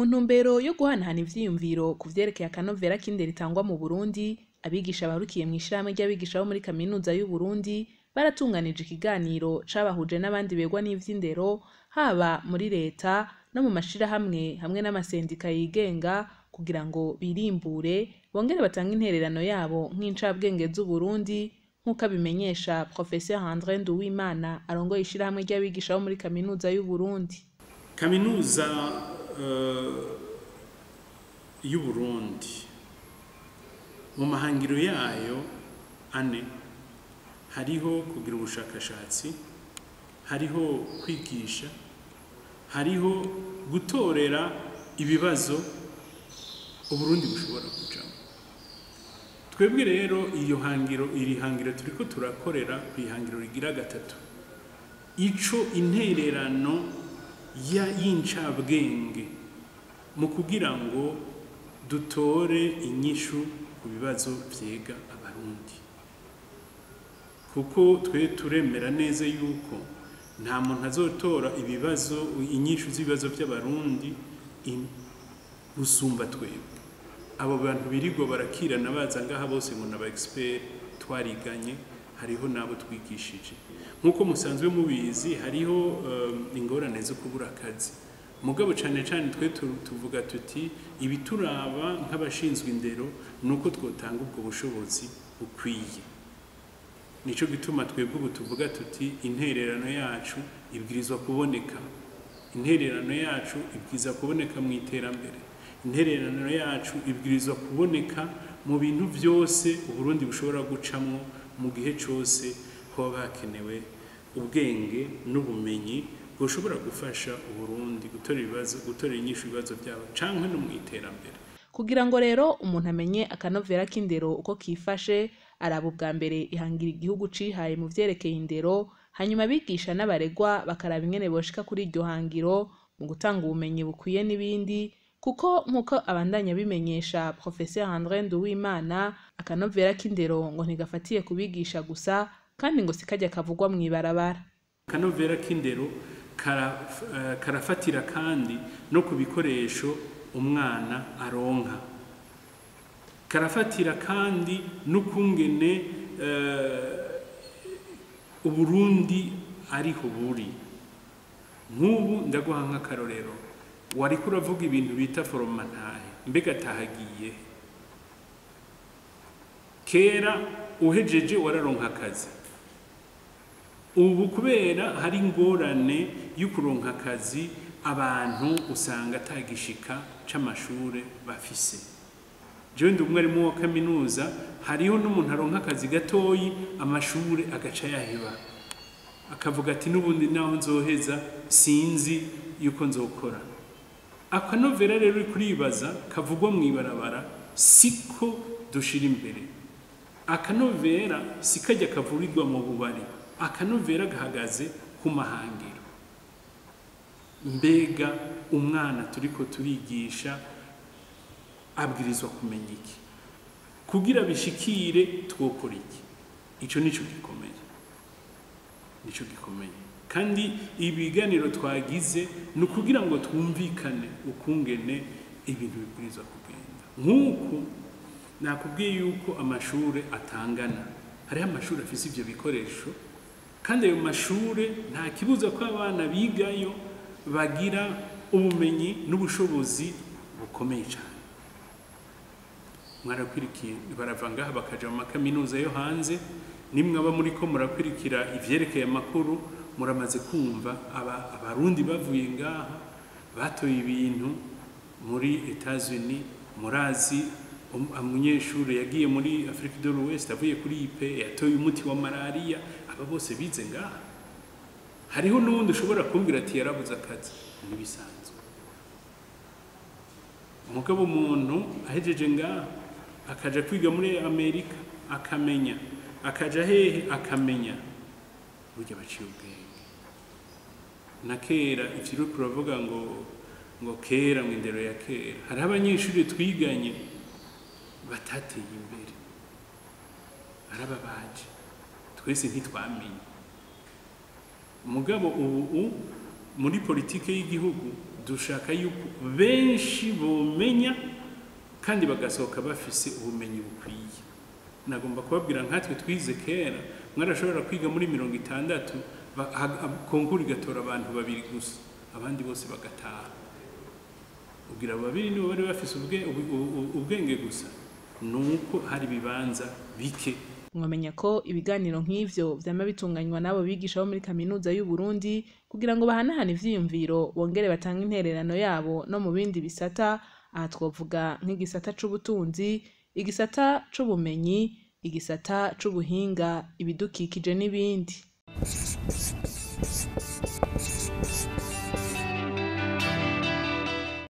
mu ntumbero yo guhanahana ivyiyumviro ku vyerekeye akanovera k'indero itangwa mu burundi abigisha barukiye mu ishirahamwe ry'abigisha bo muri kaminuza y'uburundi baratunganije ikiganiro cabahuje n'abandi begwa n'ivy'indero haba muri leta no mu mashirahamwe hamwe n'amasendika yigenga kugira ngo birimbure bongere batange intererano yabo nk'incabwenge z'uburundi nk'uko abimenyesha professeur andre nduwimana arongoye ishirahamwe ry'abigisha bo muri kaminuza y'uburundi kaminuza uh, y'uburundi mu mahangiro yayo ane hariho kugira ubushakashatsi hariho kwigisha hariho gutorera ibibazo uburundi bushobora kujamo twebwe rero iyo hangiro iri hangiro turiko turakorera ku ihangiro rigira gatatu ico intererano ya y'incabwenge mu kugira ngo dutore inyishu ku bibazo vyega abarundi kuko twe turemera neza yuko nta muntu azotora ibibazo inyishu z'ibibazo by'abarundi gusumba twebwe abo bantu birirwa barakirana baza ngaha bose ngo naba expert twariganye hariho nabo twigishije nk'uko musanzwe mubizi hariho um, ingorane zo kubura akazi mugabo cyane cyane twe tuvuga tuti ibituraba nk'abashinzwe indero nuko twotanga ubwo bushobozi bukwiye nico gituma twebwe ubu tuvuga tuti intererano yacu ibwirizwa kuboneka intererano yacu ibwirizwa kuboneka mu iterambere intererano yacu ibwirizwa kuboneka mu bintu byose uburundi bushobora gucamwo mu gihe cyose hoba hakenewe ubwenge n'ubumenyi bushobora gufasha uburundi gutora ibibazo gutora inyishu ibibazo byabo canke no mu iterambere kugira ngo rero umuntu amenye akanovera k'indero uko kifashe araba ubwa mbere ihangira igihugu cihaye mu vyerekeye indero hanyuma abigisha n'abaregwa bakaraba ingene boshika kuri iryo hangiro mu gutanga ubumenyi bukwiye n'ibindi kuko nk'uko abandanya bimenyesha professeur andre nduwimana akanovera k'indero ngo ntigafatiye kubigisha gusa kandi ngo sikajya kavugwa mw'ibarabara akanovera k'indero karafatira kandi no ku bikoresho umwana aronka karafatira kandi n'ukungene uburundi ariho buri nk'ubu ndaguha nk'akarorero wariko uravuga ibintu bita foromantahe mbega atahagiye kera uhejeje wararonka akazi ubu kubera hari ingorane yo kuronka akazi abantu usanga atagishika c'amashure bafise jewe ndi umwarimu wa kaminuza hariho n'umuntu aronka akazi gatoyi amashure agaca yaheba akavuga ati n'ubundi naho nzoheza sinzi yuko nzokora akanovera rero uri kuribaza kavugwa mw'ibarabara siko dushira imbere akanovera sikajya kavurirwa mu bubari akanovera gahagaze ku mahangiro mbega umwana turiko turigisha abwirizwa kumenya iki kugira bishikire twokora iki ico nico gikomeye nico gikomeye kandi ibiganiro twagize ni ukugira ngo twumvikane ukungene ibintu bibwirizwa kugenda nk'uku nakubwiye yuko amashuri atangana hariho amashuri afise ivyo bikoresho kandi ayo mashure nta kibuza ko abana bigayo bagira ubumenyi n'ubushobozi bukomeye cyane mwarakwirikiye barava ngaha bakaja mu makaminuza yo hanze nimwe aba muri ko murakwirikira ivyerekeye amakuru muramaze kumva aba abarundi bavuye ngaha batoye ibintu muri Etats-Unis murazi umunyeshuri yagiye muri Afrique de l'Ouest avuye kuri IP yatoye umuti wa malaria aba bose bize ngaha hariho n'uwundi ushobora kumbwira ati yarabuze akazi ntibisanzwe umugabo umuntu ahejeje ngaha akaja kwiga muri Amerika akamenya akaja hehe akamenya burya baciye ubwenge na kera ivyo turavuga ngo ngo kera mu indero ya kera hariho abanyeshuri twiganye batateye imbere arababaje twese ntitwamenye umugabo ubu muri politike y'igihugu dushaka yuko benshi bomenya kandi bagasohoka bafise ubumenyi bukwiye nagomba kubabwira nkatwe twize kera mwarashobora kwiga muri mirongo itandatu ba- ha- ha- konkuru igatora abantu babiri gusa abandi bose bagataha ubwira abo babiri nibo bari bafise ubwe- ubu- ubu- ubwenge gusa ni uko hari ibibanza bike mwamenya ko ibiganiro nk'ivyo vyama bitunganywa n'abo bigisha bo muri kaminuza y'u Burundi kugira ngo bahanahane ivyiyumviro bongere batange intererano yabo no mu bindi bisata aha twovuga nk'igisata c'ubutunzi igisata c'ubumenyi igisata c'ubuhinga ibidukikije n'ibindi